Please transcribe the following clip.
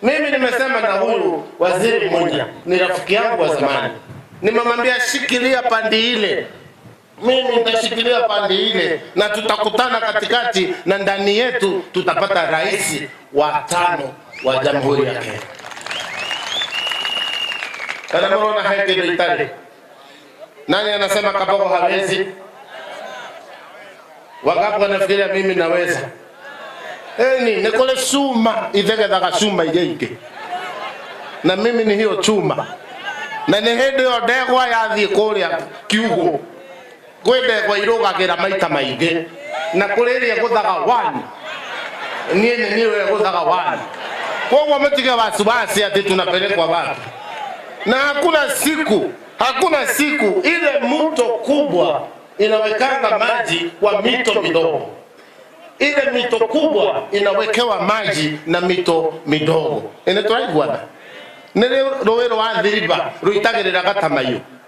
Mimi nimesema na huyu waziri mmoja, ni rafiki yangu wa zamani, nimemwambia shikilia pandi ile, mimi nitashikilia pande ile na tutakutana katikati, na ndani yetu tutapata rais wa tano wa jamhuri ya Kenya. Kana mnaona haya kido itali. Nani anasema Kabogo hawezi? Wangapi wanafikiria mimi naweza? Eni nikole chuma ithegethaga chuma iria ingĩ na mimi ni hiyo chuma na nĩ hĩndĩ ĩyo ndegwa yathiĩ kũrĩa kiugũ kwĩ ndegwa irũgagĩra maita maingĩ na kũrĩ ĩrĩa ĩgũthaga one niĩ nĩ niĩ ĩyo ĩgũthaga one koguo mtige wasiwasi ati tunapelekwa wapi na hakuna siku hakuna siku ile mto kubwa inawekanga maji kwa mito midogo ile mito kubwa inawekewa maji na mito midogo ene turaiguana nä rä rå rwa thiriba rå itagä rä ra gatamaiyå